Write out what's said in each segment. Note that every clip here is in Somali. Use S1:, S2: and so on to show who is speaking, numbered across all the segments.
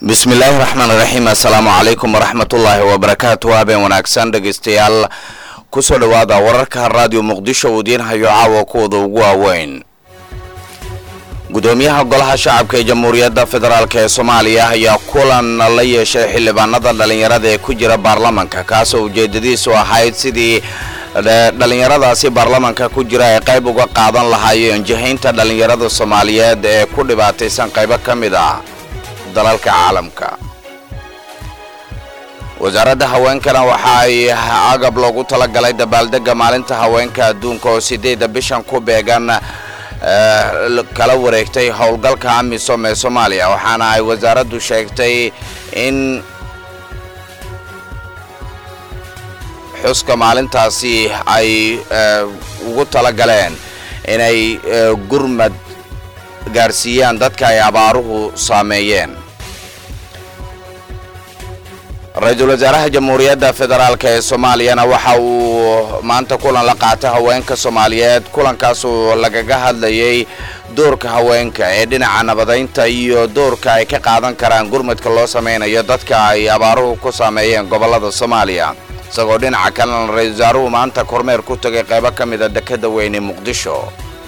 S1: bismillaahi raxmaan raxiim assalaamu calaykum waraxmatullaahi wabarakaatu habeen wanaagsan dhegeystayaal kusoo dhowaada wararka raadiyo muqdisho uu idiin hayo caawa kuwada ugu waaweyn gudoomiyaha golaha shacabka ee jamhuuriyadda federaalk ee soomaaliya ayaa kulan la yeeshay xildhibaanada dhallinyarada ee ku jira baarlamanka kaasoo ujeedadiisu ahayd sidii dhallinyaradaasi baarlamanka ku jira ay qayb uga qaadan lahaayeen jihaynta dhallinyarada soomaaliyeed ee ku dhibaataysan qaybo ka mid ah dalalka caalamka wasaaradda haweenkana waxa ay agab loogu talagalay dabaaldega maalinta haweenka adduunka oo sideedda bishan ku beegan kala wareegtay howlgalka amisom ee soomaaliya waxaana ay wasaaraddu sheegtay in xuska maalintaasi ay ugu talagaleen inay gurmad gaarsiiyaan dadka ay abaaruhu saameeyeen ra-iisul wasaaraha jamhuuriyadda federaalk ee soomaaliyana waxa uu maanta kulan la qaatay haweenka soomaaliyeed kulankaasoo lagaga hadlayay doorka haweenka ee dhinaca nabadaynta iyo doorka ay ka qaadan karaan gurmadka loo sameynayo dadka ay abaaruhu ku saameeyeen gobollada soomaaliya isagoo dhinaca kalena ra-isul wasaaruhu maanta kormeer ku tagay qaybo ka mida dekada weyne muqdisho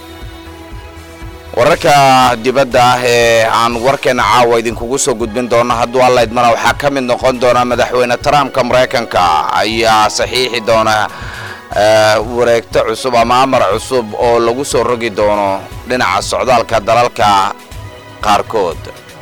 S1: wararka dibadda ah ee aan warkeena caawa idinkugu soo gudbin doono hadduu alla idmana waxaa ka mid noqon doona madaxweyne trumpka maraykanka ayaa saxiixi doona wareegto cusub ama amar cusub oo lagu soo rogi doono dhinaca socdaalka dalalka qaarkood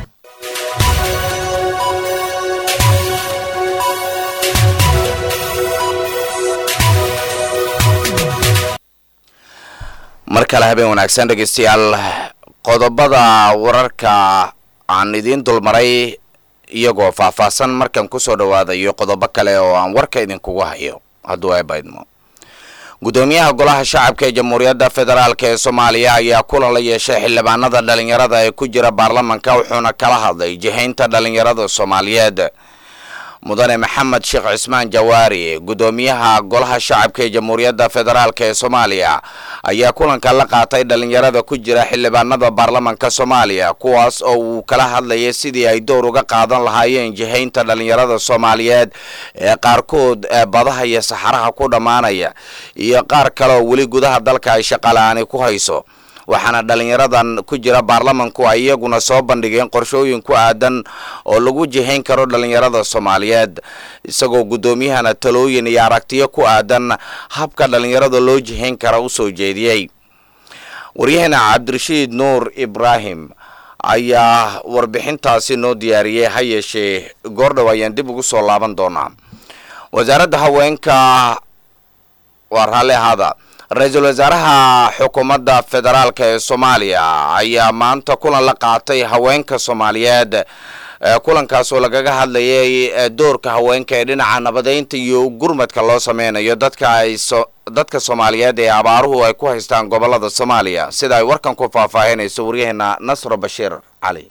S1: mar kale habeen wanaagsan dhegeystayaal qodobada wararka aan idiin dulmaray iyagoo faahfaahsan markan kusoo dhawaadayo qodobo kale oo aan warka idinkugu hayo hadduu eebaydmo gudoomiyaha golaha shacabka ee jamhuuriyadda federaalk ee soomaaliya ayaa kulan la yeeshay xildhibaanada dhalinyarada ee ku jira baarlamanka wuxuuna kala hadlay jihaynta dhalinyarada soomaaliyeed mudane maxamed sheekh cismaan jawaari gudoomiyaha golaha shacabka ee jamhuuriyadda federaalk ee soomaaliya ayaa kulanka la qaatay dhalinyarada ku jira xildhibaanada baarlamanka soomaaliya kuwaas oo uu kala hadlayay sidii ay door uga qaadan lahaayeen jihaynta dhalinyarada soomaaliyeed ee qaarkood badaha iyo saxaraha ku dhammaanaya iyo qaar kale oo weli gudaha dalka ay shaqala-aani ku hayso waxaana dhalinyaradan ku jira baarlamanku ay iyaguna soo bandhigeen qorshooyin ku aadan oo lagu jihayn karo dhalinyarada soomaaliyeed isagoo guddoomiyahana talooyin iyo aragtiyo ku aadan habka dhalinyarada loo jihayn kara u soo jeediyey waryaheena cabdirashiid nuur ibraahim ayaa warbixintaasi noo diyaariyey ha yeeshee goordhow ayaan dib ugu soo laaban doonaa wasaaradda haweenka waa raalli ahaada ra-iisul wasaaraha xukuumadda federaalk ee soomaaliya ayaa maanta kulan la qaatay haweenka soomaaliyeed kulankaasoo lagaga hadlayay doorka haweenka ee dhinaca nabadeynta iyo gurmadka loo sameynayo dadka ay dadka soomaaliyeed ee abaaruhu ay ku haystaan gobolada soomaaliya sida ay warkan ku faahfaahinayso waryaheena nasro bashiir cali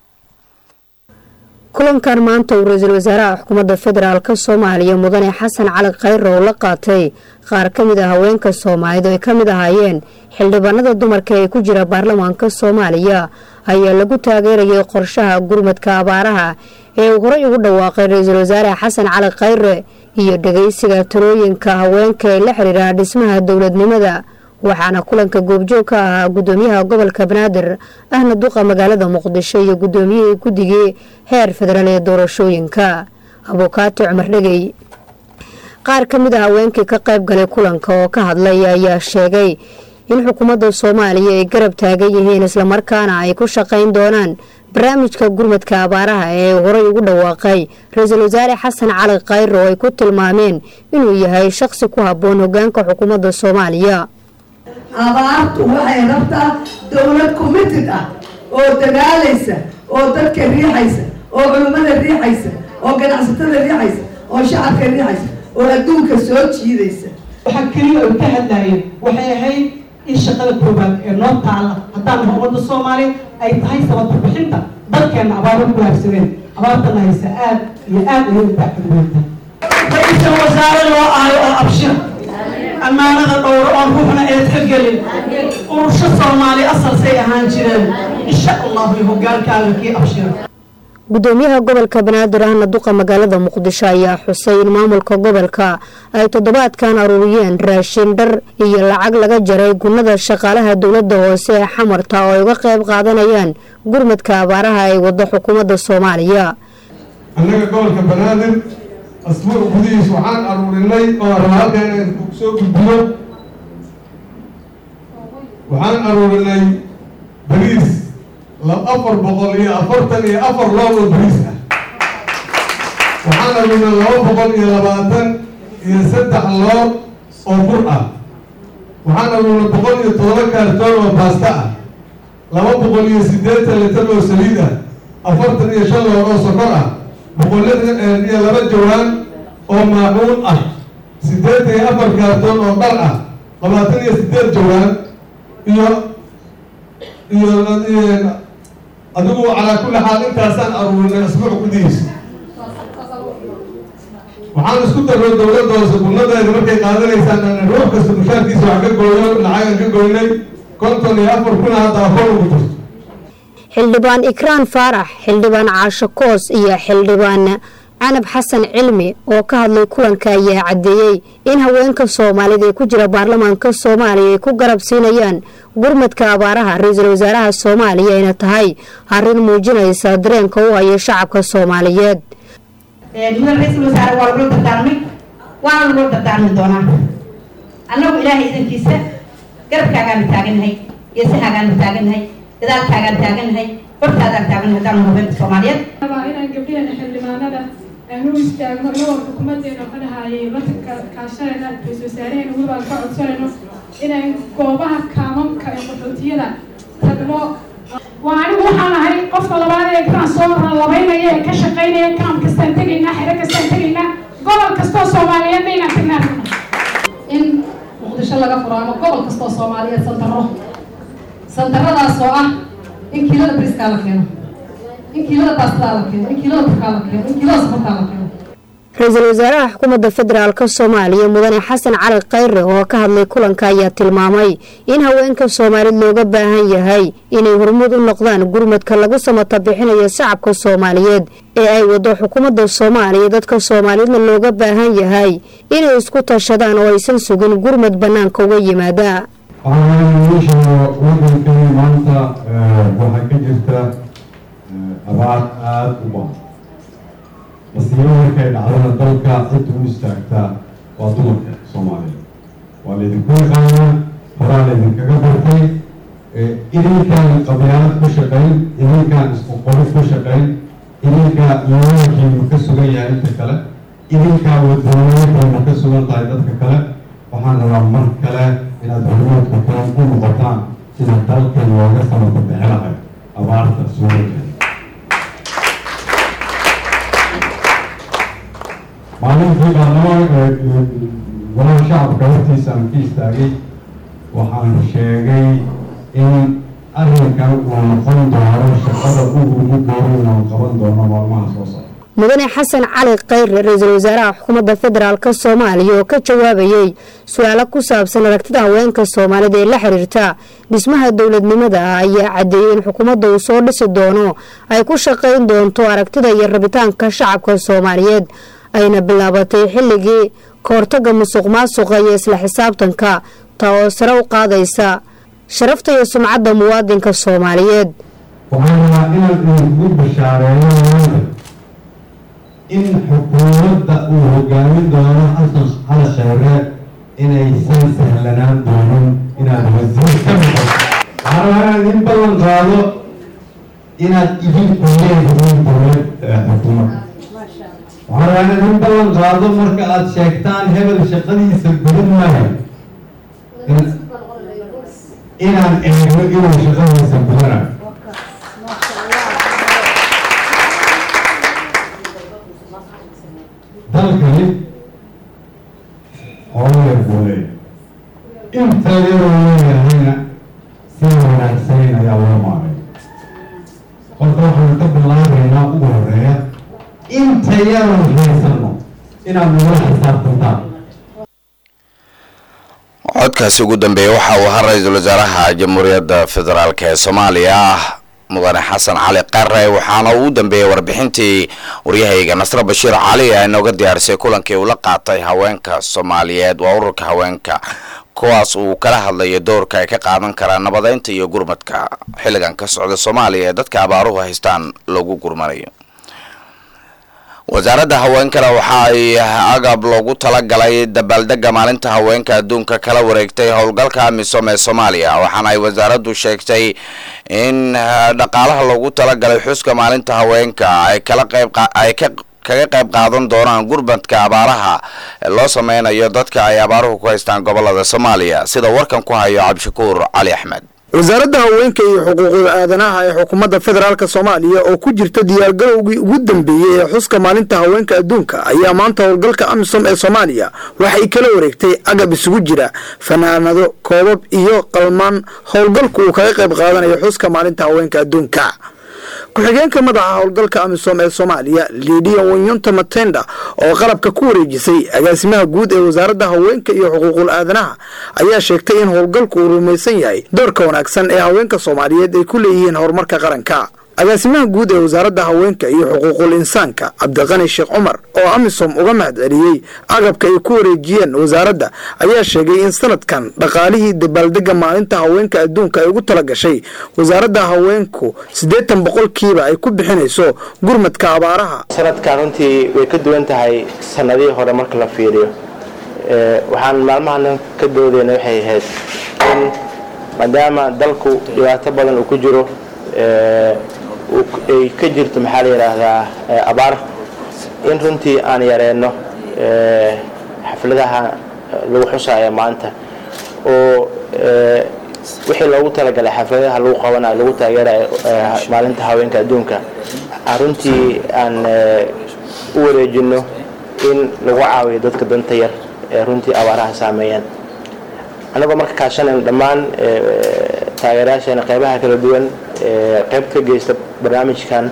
S2: kulankan maanta uu ra-iisul wasaaraha xukuumadda federaalk soomaaliya mudane xasan cali khayre oo la qaatay qaar ka mid a haweenka soomaaliyeed oo ay ka mid ahaayeen xildhibaanada dumarka ee ku jira baarlamaanka soomaaliya ayaa lagu taageerayay qorshaha gurmadka abaaraha ee uu horey ugu dhawaaqay ra-iisul wasaare xasan cali khayre iyo dhageysiga talooyinka haweenka ee la xiriira dhismaha dowladnimada waxaana kulanka goobjoog ka ahaa gudoomiyaha gobolka banaadir ahna duqa magaalada muqdisho iyo gudoomiyihii guddigii heer federaal ee doorashooyinka abukaati cumar dhegey qaar ka mid a haweenkii ka qayb galay kulanka oo ka hadlay ayaa sheegay in xukuumadda soomaaliya ay garab taagan yihiin islamarkaana ay ku shaqayn doonaan barnaamijka gurmadka abaaraha ee horey ugu dhawaaqay ra-iisul wasaare xasan cali khayre oo ay ku tilmaameen inuu yahay shaqsi ku habboon hogaanka xukuumadda soomaaliya
S3: abaartu waxay rabtaa dowlad committed ah oo dagaalaysa oo dadka riixaysa oo culimmada riixaysa oo ganacsatada riixaysa oo shacabka riixaysa oo adduunka soo jiidaysa
S4: waxaa keliya ay ka hadlaayeen waxay ahayd in shaqada koobaad ee noo taala haddaan ummadda soomaaliya ay tahay sababta bixinta dalkeenna abaaro ku laabsadeen abaartana haysa aad iyo aad ayay u baaxadweynta ra-iisal wasaare loo ahayo oo abshir ammaanada dhowro oon ruuxna eedka gelin urusho soomaali asalsay ahaan jireen insha allahu iyo hogaankaaga kii abshir
S2: gudoomiyaha gobolka banaadir ahna duqa magaalada muqdisho ayaa xusay in maamulka gobolka ay toddobaadkan aruuriyeen raashin dhar iyo lacag laga jaray gunada shaqaalaha dowlada hoose ee xamarta oo ay uga qayb qaadanayaan gurmadka abaaraha ay wado xukuumadda soomaaliya
S5: annaga gobolka banaadir asbuuc gudihiis waxaan aruurinay oo raba halkan inaan soo gudbiyo waxaan aruurinay bariis afar boqol iyo afartan iyo afar lool oo bariis ah waxaan aruurinay laba boqol iyo labaatan iyo saddex lool oo bur ah waxaan aruurinay boqol iyo todoba kaartoon oo baasta ah laba boqol iyo siddeetan litar oo saliid ah afartan iyo shan lool oo sokor ah boqolada iyo laba jawaan oo maacuun ah siddeetan iyo afar kaartoon oo dhar ah labaatan iyo siddeed jawaan iyo iyo adigu calaa kulli xaal intaasaan aruurinay asbuuc gudihiisa waxaan isku darro dowladda hoose gurnadeeda markay qaadanaysaan ruux kasta mushaarkiisa wax ka gooyo lacagan ka goynay konton iyo afar kuna hadda akoon ugu jirto
S2: xildhibaan ikraan faarax xildhibaan caasho koos iyo xildhibaan canab xasan cilmi oo ka hadlay kulanka ayaa caddeeyey in haweenka soomaalida ee ku jira baarlamaanka soomaaliya ay ku garab siinayaan gurmadka abaaraha ra-iisul wasaaraha soomaaliya ayna tahay arrin muujinaysa dareenka u haya shacabka soomaaliyeed
S6: mudan ra-iisul wasaare waa lagula dardaarmay waana lagula dardaarmi doonaa annagu ilaahay idankiisa garabkaagaanu taagannahay geesahaagaanu taagannahay gadaalkaagaan taagannahay hortaadaan taagannahay haddaanu haweenka soomaaliyeed
S7: inaan gabdhaheena xildhibaanada aan u istaagno inagoo xukuumadeena ka dhahayay wadanka kaashanayna ra-isul wasaaraheen wibaan ka codsanayno inaan goobaha kaamamka ee qaxootiyada tagno waa anigu waxaan ahay qofka labaad ee kaan soo labaynaya ee ka shaqaynaya kaam kastaan tegaynaa xero kastaan tegaynaa gobol kastoo soomaaliyeedna inaan tagnaa in muqdisho laga furo ama gobol kastoo soomaaliyeed santaro santaradaas oo ah in kiilada briskaa la keeno in kiilada baastada la keeno in kiilada turkaa la keeno in kiilada safartaa la keeno
S2: ra-iisul wasaaraha xukuumadda federaalk soomaaliya mudane xasan cali khayre oo ka hadlay kulanka ayaa tilmaamay in haweenka soomaalid looga baahan yahay inay hormuud u noqdaan gurmadka lagu samata bixinayo shacabka soomaaliyeed ee ay wado xukuumadda soomaaliya dadka soomaalidna looga baahan yahay inay isku tashadaan oo aysan sugin gurmad bannaanka uga yimaada
S8: meesha wadankani maanta waxaa ka jirta abaar aada u badan masiibo markay dhacdana dalka cid u istaagtaa waa dumarka soomaaliyeed waa laydinku yaqaanaa horaa laydinkaga bartay idinkaan qabyaalad ku shaqayn idinkaan isku qoris ku shaqayn idinkaa iimaankiinu ka sugan yahay inta kale idinkaa wadoonayakiinu ka sugan tahay dadka kale waxaan rabaa mar kale inaad hormoodka kulan u noqotaan sida dalkan looga samata bixinahay abaarta suurakeeda maalintii baarlamaan golaha shacabka hortiisa aan ka istaagay waxaan sheegay in arrinkan uu noqon doono shaqada ugu ugu dooran aan qaban doono maalmaha soo socda
S2: mudane xasan cali khayre ra-iisul wasaaraha xukuumadda federaalk soomaaliya oo ka jawaabayey su-aalo ku saabsan aragtida haweenka soomaalida ee la xiriirta dhismaha dowladnimada ah ayaa caddeeyey in xukuumadda uu soo dhisi doono ay ku shaqayn doonto aragtida iyo rabitaanka shacabka soomaaliyeed ayna bilaabatay xilligii kahortaga musuq maasuqa iyo isla xisaabtanka taa oo sare u qaadaysa sharafta iyo sumcadda muwaadinka soomaaliyeed
S8: waxaan rabaa inaan idinku bashaareeyo maanta in xukuumadda uu hogaamin doono xasan cali khayre inaysan sahlanaan doonin inaad wasiir ka noqoto waxaan rabaa inaan idin ballan qaado inaad idinku leedihiin dowlad xukuumadda waxaan rabaa inaan idin ballan qaado marka aada sheegtaan hebel shaqadiisa gudin maayo inaan eego inuu shaqadiisa gudanayo dalkani hooyar buu leeyahay inta yaroo leeyahayna si wanaagsayn ayaa loo maaray horta waxaan ka bilaabaynaa ugu horeeya inta yaroon haysano inaad nagula xisaabtantaan
S1: codkaasi ugu dambeeya waxa uu ahaa ra-iisul wasaaraha jamhuuriyadda federaalk ee soomaaliya mudane xasan cali qare waxaana uu dambeeyey warbixintii waryahayga nasre bashiir cali ee inooga diyaarisay kulankii uu la qaatay haweenka soomaaliyeed waa ururka haweenka kuwaas uu kala hadlayo doorka ay ka qaadan karaan nabadeynta iyo gurmadka xilligan ka socda soomaaliya ee dadka abaaruhu haystaan lagu gurmanayo wasaaradda haweenkana waxa ay agab loogu talagalay dabaaldega maalinta haweenka adduunka kala wareegtay howlgalka amisom ee soomaaliya waxaana ay wasaaraddu sheegtay in dhaqaalaha loogu talagalay xuska maalinta haweenka ay kala qayb ay ka kaga qayb qaadan doonaan gurmadka abaaraha loo sameynayo dadka ay abaaruhu ku haystaan gobolada soomaaliya sida warkan ku hayo cabdishakuur cali axmed
S9: wasaaradda haweenka iyo xuquuqda aadanaha ee xukuumadda federaalk soomaaliya oo ku jirta diyaargarowgii ugu dambeeyey ee xuska maalinta haweenka adduunka ayaa maanta howlgalka amisom ee soomaaliya waxay kala wareegtay agab isugu jira fanaanado koobab iyo qalmaan howlgalku uu kaga qayb qaadanayo xuska maalinta haweenka adduunka ku-xigeenka madaxa howlgalka amisom ee soomaaliya lidia wanyonta matenda oo qalabka ku wareejisay agaasimaha guud ee wasaaradda haweenka iyo xuquuqul aadanaha ayaa sheegtay in howlgalku uu rumaysan yahay doorka wanaagsan ee haweenka soomaaliyeed ay ku leeyihiin horumarka qaranka agaasimaha guud ee wasaaradda haweenka iyo xuquuqul insaanka cabdiqani sheekh cumar oo amisom uga mahad celiyey agabka ay ku wareejiyeen wasaaradda ayaa sheegay in sanadkan dhaqaalihii dabaaldega maalinta haweenka adduunka ay ugu talagashay wasaaradda haweenku siddeetan boqolkiiba ay ku bixinayso gurmadka abaaraha
S10: sanadkan runtii way ka duwan tahay sanadihii hore marka la fiiriyo waxaan maalmahan ka doodeyna waxay ahayd in maadaama dalku dhibaato badan uu ku jiro ay ka jirto maxaa la yidhaahdaa abaar in runtii aan yareenno xafladaha lagu xusaayo maanta oo wixii loogu talagalay xafladaha lagu qabanayo lagu taageerayo maalinta haweenka adduunka aan runtii aan u wareejino in lagu caawiyo dadka danta yar ee runtii abaaraha saameeyaan annagoo marka kaashanayno dhammaan taageerayaasheena qeybaha kala duwan qeyb ka geysta barnaamijkan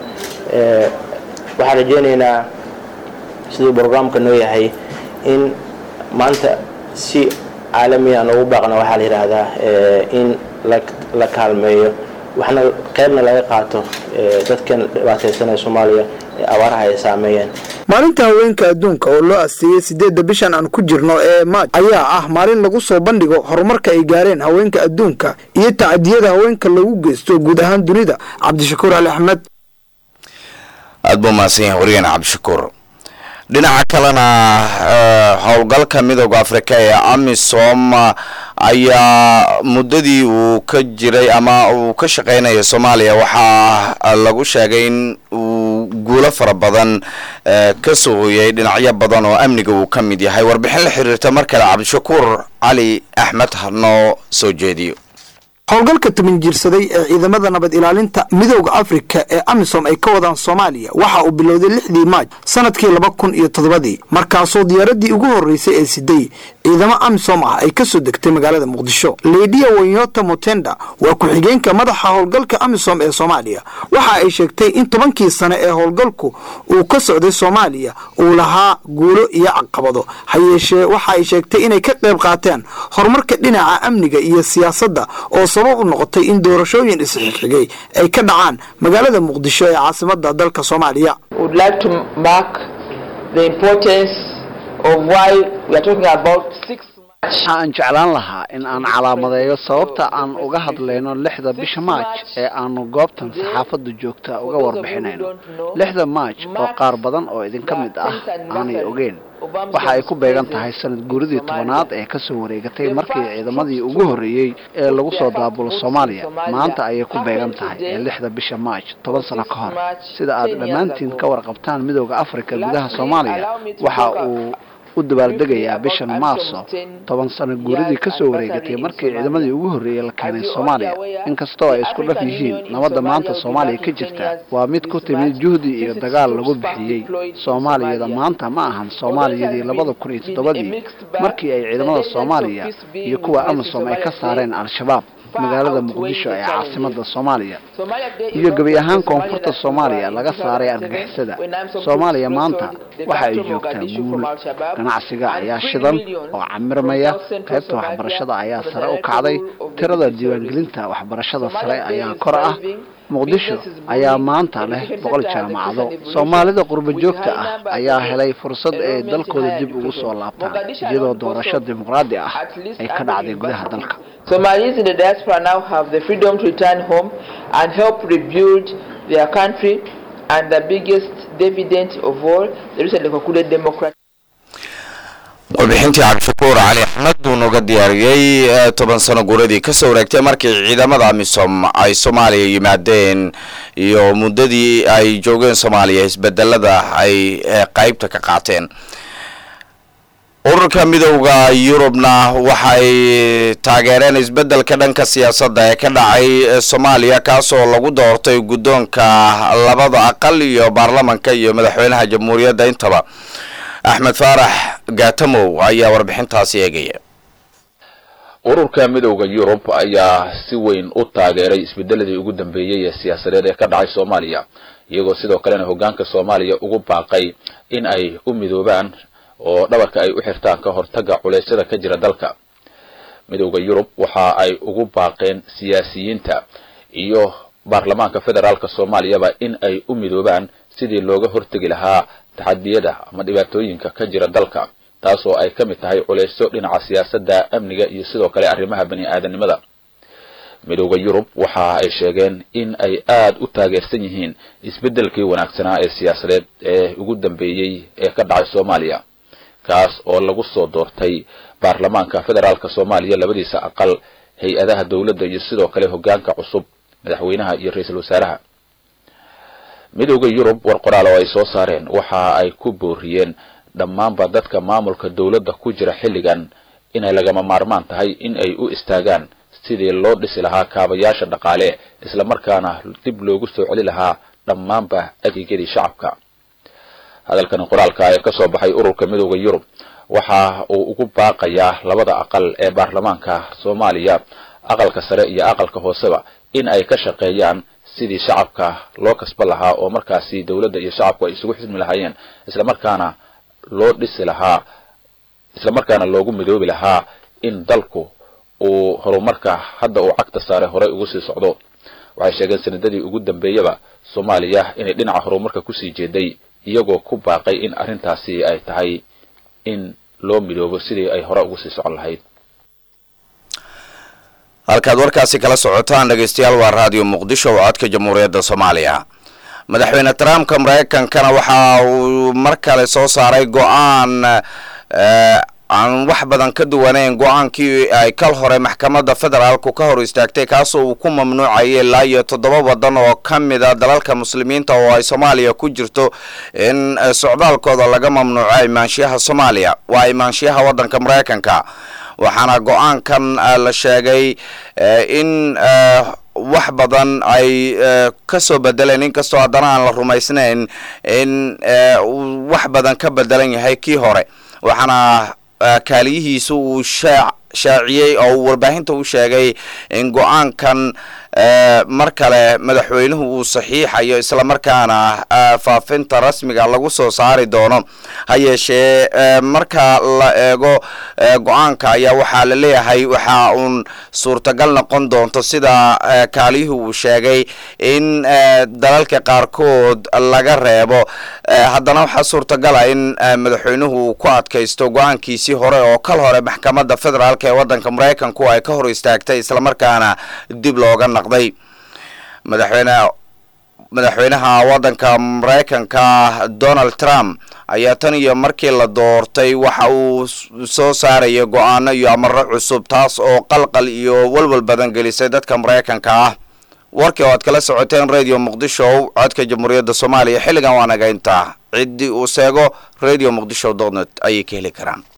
S10: waxaan rajeynaynaa siduu brograamka noo yahay in maanta si caalami aan ugu baaqno waxaa la yidhaahdaa in la kaalmeeyo waxna qeybna laga qaato dadkan dhibaataysanaya soomaaliya ee abaaraha ay saameeyeen
S9: maalinta haweenka adduunka oo loo asteeyey sideedda bishan aan ku jirno ee maaj ayaa ah maalin lagu soo bandhigo horumarka ay gaareen haweenka adduunka iyo tacadiyada haweenka lagu geysto guud ahaan dunida cabdishakuur ali axmed
S1: aada buu mahadsan yahay wariyeen cabdishakuur dhinaca kalena howlgalka midooda afrika ee amisom ayaa muddadii uu ka jiray ama uu ka shaqeynaya soomaaliya waxaa lagu sheegay in uu guulo fara badan ka soo hoyay dhinacyo badan oo amniga uu ka mid yahay warbixin la xiriirta mar kale cabdishakuur cali axmed hanoo soo jeediyo
S9: howlgalka tumin jiirsaday ee ciidamada nabad ilaalinta midooda afrika ee amisom ay ka wadaan soomaaliya waxa uu bilowday lixdii maaj sanadkii laba kun iyo toddobadii markaasoo diyaaradii ugu horreysay ee siday ciidamo amisom ah ay ka soo degtay magaalada muqdisho lidia wanyota motenda waa ku-xigeenka madaxa howlgalka amisom ee soomaaliya waxa ay sheegtay in tobankii sane ee howlgalku uu ka socday soomaaliya uu lahaa guulo iyo caqabado ha yeeshee waxa ay sheegtay inay ka qayb qaateen horumarka dhinaca amniga iyo siyaasadda oo sabab u noqotay in doorashooyin isxigxigay ay ka dhacaan magaalada muqdisho ee caasimada dalka soomaaliya
S11: waxa aan jeclaan lahaa in aan calaamadeeyo sababta aan uga hadlayno lixda bisha maaj ee aanu goobtan saxaafadda joogta uga warbixinayno lixda maaj oo qaar badan oo idinka mid ah aanay ogeyn waxa ay ku beegan tahay sanad guuridii tobanaad ee kasoo wareegatay markii ciidamadii ugu horreeyey ee lagu soo daabulo soomaaliya maanta ayay ku beegan tahay ee lixda bisha maaj toban sano ka hor sida aad dhammaantiin ka warqabtaan midooda afrika gudaha soomaaliya waxa uu u dabaaldegayaa bishan maarso toban sano guuridii kasoo wareegatay markii ciidamadii ugu horreeyey la keenay soomaaliya inkastoo ay isku dhaf yihiin nabadda maanta soomaaliya ka jirta waa mid ku timid juhdi iyo dagaal lagu bixiyey soomaaliyada maanta ma ahan soomaaliyadii labada kun iyo toddobadii markii ay ciidamada soomaaliya iyo kuwa amisom ay ka saareen al-shabaab magaalada muqdisho ee caasimada soomaaliya iyo gebi ahaan koonfurta soomaaliya laga saaray argagixisada soomaaliya maanta waxa ay joogtaa guul ganacsiga ayaa shidan oo camirmaya qaybta waxbarashada ayaa sare u kacday tirada diiwaangelinta waxbarashada sare ayaa kor ah muqdisho ayaa maanta leh boqol jaamacado soomaalida qurbo joogta ah ayaa helay fursad ay dalkooda dib ugu soo laabtaan iyadoo doorasho dimuqraadi ah ay ka dhacday gudaha dalka
S12: Somalis in the diaspora now have the freedom to return home and help rebuild their country and the biggest dividend of all, the recently concluded democratic
S1: warbixintii cabdishakuur cali axmed buu nooga diyaariyey toban sano guuradii kasoo wareegtay markii ciidamada amisom ay soomaaliya yimaadeen iyo muddadii ay joogeen soomaaliya isbedelada ay qeybta ka qaateen ururka midowda yurubna waxay taageereen isbedelka dhanka siyaasadda ee ka dhacay soomaaliya kaasoo lagu doortay guddoonka labada aqal iyo baarlamanka iyo madaxweynaha jamhuuriyadda intaba axmed faarax gaatamow ayaa warbixintaasi eegaya
S13: ururka midowda yurub ayaa si weyn u taageeray isbedeladii ugu dambeeyey ee siyaasadeed ee ka dhacay soomaaliya iyagoo sidoo kalena hoggaanka soomaaliya ugu baaqay in ay u midoobaan oo dhabarka ay u xirtaan ka hortaga culeysyada ka jira dalka midowda yurub waxa ay ugu baaqeen siyaasiyiinta iyo baarlamaanka federaalka soomaaliyaba in ay u midoobaan sidii looga hortegi lahaa taxadiyada ama dhibaatooyinka ka jira dalka taasoo ay ka mid tahay culeysyo dhinaca siyaasadda amniga iyo sidoo kale arrimaha bani aadanimada midowda yurub waxa ay sheegeen in ay aada u taageersan yihiin isbeddelkii wanaagsanaa ee siyaasadeed ee ugu dambeeyey ee ka dhacay soomaaliya kaas oo lagu soo doortay baarlamaanka federaalka soomaaliya labadiisa aqal hay-adaha dowladda iyo sidoo kale hoggaanka cusub madaxweynaha iyo ra-iisul wasaaraha midowda yurub war qoraal oo ay soo saareen waxa ay ku booriyeen dhammaanba dadka maamulka dowladda ku jira xilligan inay lagama maarmaan tahay in ay u istaagaan sidii loo dhisi lahaa kaabayaasha dhaqaale islamarkaana dib loogu soo celi lahaa dhammaanba adeegyadii shacabka hadalkani qoraalka ee kasoo baxay ururka midowda yurub waxa uu ugu baaqayaa labada aqal ee baarlamaanka soomaaliya aqalka sare iyo aqalka hooseba in ay ka shaqeeyaan sidii shacabka loo kasban lahaa oo markaasi dowladda iyo shacabku ay isugu xismi lahaayeen islamarkaana loo dhisi lahaa islamarkaana loogu midoobi lahaa in dalku uu horumarka hadda uu cagta saare horey ugu sii socdo waxay sheegeen sanadadii ugu dambeeyaba soomaaliya inay dhinaca horumarka kusii jeeday iyagoo ku baaqay in arrintaasi ay tahay in loo midoobo sidii ay hore ugu sii socon lahayd
S1: halkaad warkaasi kala socotaan dhegeystayaal waa raadiyo muqdisho oo codka jamhuuriyadda soomaaliya madaxweyne trumpka mareykankana waxa uu mar kale soo saaray go-aan aan wax badan ka duwaneyn go-aankii ay kal hore maxkamadda federaalku ka hor istaagtay kaasoo uu ku mamnuucayay ilaa iyo toddoba waddan oo ka mida dalalka muslimiinta oo ay soomaaliya ku jirto in socdaalkooda laga mamnuuco imaanshiyaha soomaaliya waa imaanshiyaha waddanka mareykanka waxaana go-aankan la sheegay in wax badan ay ka soo bedeleen inkastoo haddana aan la rumaysnayn in wax badan ka bedelan yahay kii hore waxaana kaaliyihiisu uu shaac shaaciyey oo uu warbaahinta u sheegay in go-aankan mar kale madaxweynuhu uu saxiixayo islamarkaana faafinta rasmiga lagu soo saari doono ha yeeshee marka la eego go-aanka ayaa waxaa la leeyahay waxa uun suurtagal noqon doonto sida kaaliyuhu uu sheegay in dalalka qaarkood laga reebo haddana waxaa suurtagala in madaxweynuhu uu ku adkaysto go-aankiisii hore oo kal hore maxkamadda federaalk ee waddanka maraykanku ay ka hor istaagtay islamarkaana dib looga naqday madaxweyne madaxweynaha waddanka maraykanka donald trump ayaa tan iyo markii la doortay waxa uu soo saaraya go-aano iyo amaro cusub taas oo qalqal iyo walwal badan gelisay dadka maraykanka ah warkii oo aad kala socoteen radio muqdisho codka jamhuuriyadda soomaaliya xilligan waa naga intaa ciddii uu seego radio muqdisho dotnet ayay ka heli karaan